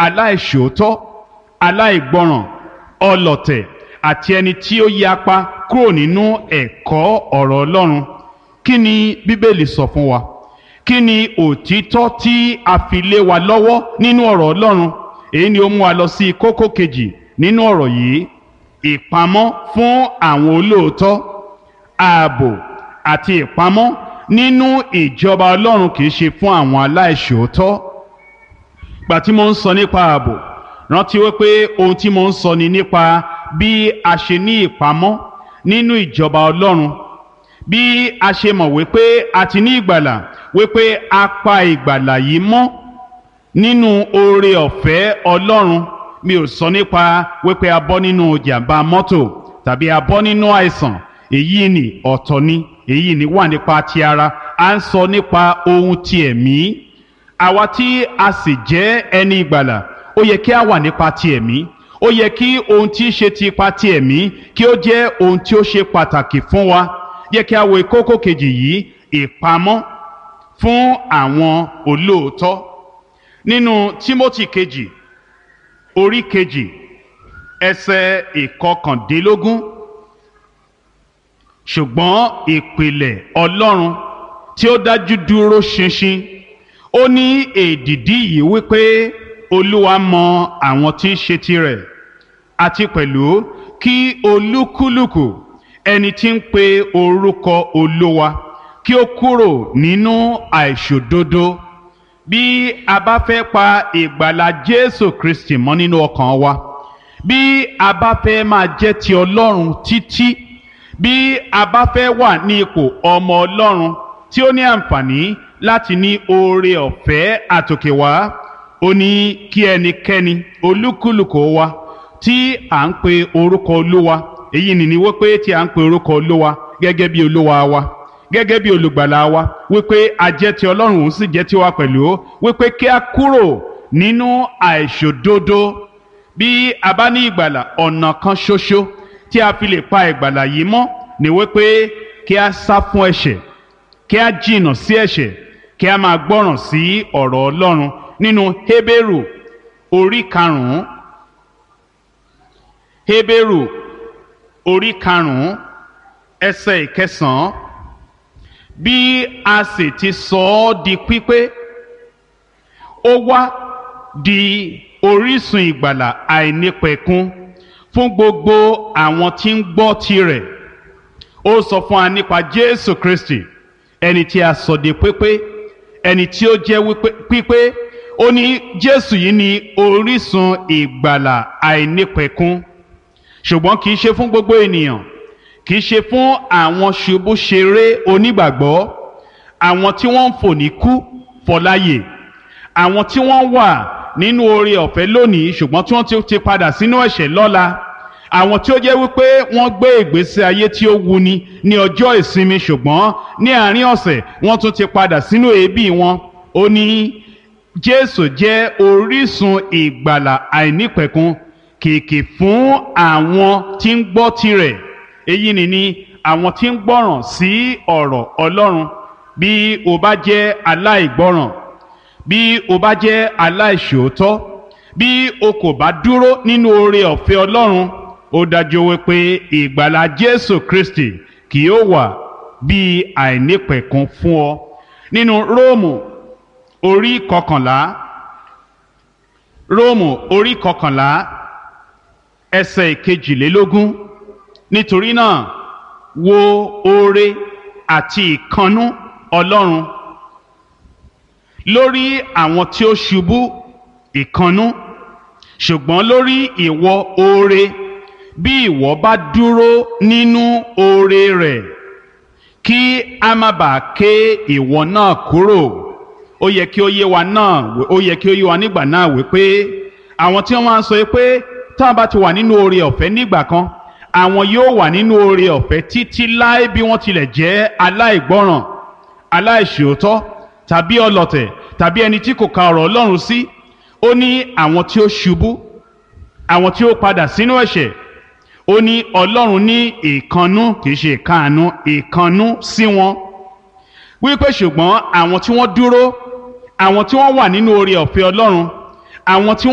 aláìṣòótọ́ aláìgbọràn ọlọ̀tẹ̀ àti ẹni tí ó yapa kúrò nínú ẹ̀kọ́ ọ̀rọ̀ Ọlọ́run kí ni Bíbélì sọ fún wa kí ni òtítọ́ tí a fi lé wa lọ́wọ́ nínú ọ̀rọ̀ Ọlọ́run èyí ni ó mú wa lọ sí kókó kejì nínú ọ̀rọ̀ yìí ìpamọ́ fún àwọn olóòótọ́ ààbò àti ìpamọ́ nínú ìjọba Ọlọ́run kì í ṣe fún àwọn aláìṣòótọ́ gbà tí mo ń sọ nípa ààbò rántí wípé ohun tí mo ń sọ ni nípa bí a ṣe ní ìpamọ́ nínú ìjọba Ọlọ́run bí a ṣe mọ̀ wípé a ti ní ìgbàlà wípé a pa ìgbàlà yìí mọ́ nínú oore ọ̀fẹ́ Ọlọ́run mi ò sọ nípa wípé a bọ́ nínú jàǹbá mọ́tò tàbí a bọ́ nínú àìsàn èyí ni ọ̀tọ̀ ni èyí ni wà nípa ti ara à ń sọ nípa ohun ti ẹ̀mí àwa tí a sì jẹ́ ẹni ìgbàlà ó yẹ kí a wà nípa ti ẹ̀mí ó yẹ kí ohun tí í ṣe ti ipa ti ẹ̀mí kí ó jẹ́ ohun tí ó ṣe pàtàkì fún wa yẹ kí a wo kókó kejì yìí ìpamọ́ fún àwọn olóòótọ́ nínú Tímótì kejì orí kejì ẹsẹ̀ ìkọkàndínlógún ṣùgbọ́n ìpìlẹ̀ Ọlọ́run tí ó dájú dúró ṣinṣin ó ní èdìdí yìí wípé Olúwa mọ àwọn tí í ṣe tirẹ̀ àti pẹ̀lú kí olúkúlùkù ẹni tí ń pe orúkọ Olúwa kí ó kúrò nínú àìṣòdodo bí a bá fẹ́ pa ìgbàlà Jésù Kristi mọ́ nínú ọkàn wa bí a bá fẹ́ máa jẹ́ ti Ọlọ́run títí bí a bá fẹ́ wà ní ipò ọmọ Ọlọ́run tí ó ní àǹfààní láti ní oore ọ̀fẹ́ àtòkè wá ó ní kí ẹnikẹ́ni olúkúlùkù wa tí à ń pe orúkọ Olúwa èyí nìní wípé tí à ń pe orúkọ Olúwa gẹ́gẹ́ bí Olúwa wa gẹ́gẹ́ bí olùgbàlà wa wípé a jẹ́ ti Ọlọ́run òun sì jẹ́ tiwa pẹ̀lú wípé kí a kúrò nínú àìṣòdodo bí a bá ní ìgbàlà ọ̀nà kan ṣoṣo tí a fi lè pa ìgbàlà yìí mọ́ ni wípé kí a sá fún ẹ̀ṣẹ̀ kí a jìnnà sí ẹ̀ṣẹ̀ kí a máa gbọ́ràn sí ọ̀rọ̀ Ọlọ́run nínú Hébérù orí karùn-ún Hébérù orí karùn-ún ẹsẹ̀ ìkẹsàn-án bí a sì ti sọ ọ́ di pípé ó wá di orísun ìgbàlà àìnípẹ̀kun fún gbogbo àwọn tí ń gbọ́ tirẹ̀ ó sọ fún wa nípa Jésù Kristi ẹni tí a sọ di pípé ẹni tí ó jẹ́ pípé ó ní Jésù yìí ni orísun ìgbàlà àìnípẹ̀kun ṣùgbọ́n kì í ṣe fún gbogbo ènìyàn kì í ṣe fún àwọn ṣubúṣeré onígbàgbọ́ àwọn tí wọ́n ń fò ní kú fọláyè àwọn tí wọ́n wà nínú oore ọ̀fẹ́ lónìí ṣùgbọ́n tí wọ́n ti padà sínú ẹ̀ṣẹ̀ lọ́la àwọn tí ó jẹ́ wípé wọ́n gbé ìgbésí ayé tí ó wuni ní ọjọ́ ìsinmi ṣùgbọ́n ní àárín ọ̀sẹ̀ wọ́n tún ti padà sínú èébì wọn ó ní Jésù jẹ́ orísun ìgbàlà àìnípẹ̀kun kìkì fún àwọn tí ń gbọ́ tirẹ̀ èyí ni ni àwọn tí ń gbọ́ràn sí ọ̀rọ̀ Ọlọ́run bí o bá jẹ́ aláìgbọ́ràn bí o bá jẹ́ aláìṣòótọ́ bí o kò bá dúró nínú oore ọ̀fẹ́ Ọlọ́run ó dájú wípé ìgbàlà Jésù Kristi kì yóò wà bí àìnípẹ̀kun fún ọ nínú Róòmù orí kọkànlá Róòmù orí kọkànlá ẹsẹ̀ ìkejìlélógún nítorí náà wo oore àti ìkannú Ọlọ́run lórí àwọn tí ó ṣubú ìkannú ṣùgbọ́n lórí ìwọ oore bí ìwọ bá dúró nínú oore rẹ̀ kí a má bàa ké ìwọ náà kúrò ó yẹ kí ó yé wa náà ó yẹ kí ó yé wa nígbà náà wípé àwọn tí wọ́n máa ń sọ pé tá a bá ti wà nínú oore ọ̀fẹ́ nígbà kan àwọn yóò wà nínú oore ọ̀fẹ́ títí láé bí wọ́n tilẹ̀ jẹ́ aláìgbọ́ràn aláìṣòótọ́ tàbí ọlọ̀tẹ̀ tàbí ẹni tí kò ka ọ̀rọ̀ Ọlọ́run sí ó ní àwọn tí ó ṣubú àwọn tí ó padà sínú ẹ̀ṣẹ̀ ó ní Ọlọ́run ní ìkannú kìí ṣe ìkáàánú ìkannú sí wọn wípé ṣùgbọ́n àwọn tí wọ́n dúró àwọn tí wọ́n wà nínú oore ọ̀fẹ́ Ọlọ́run àwọn tí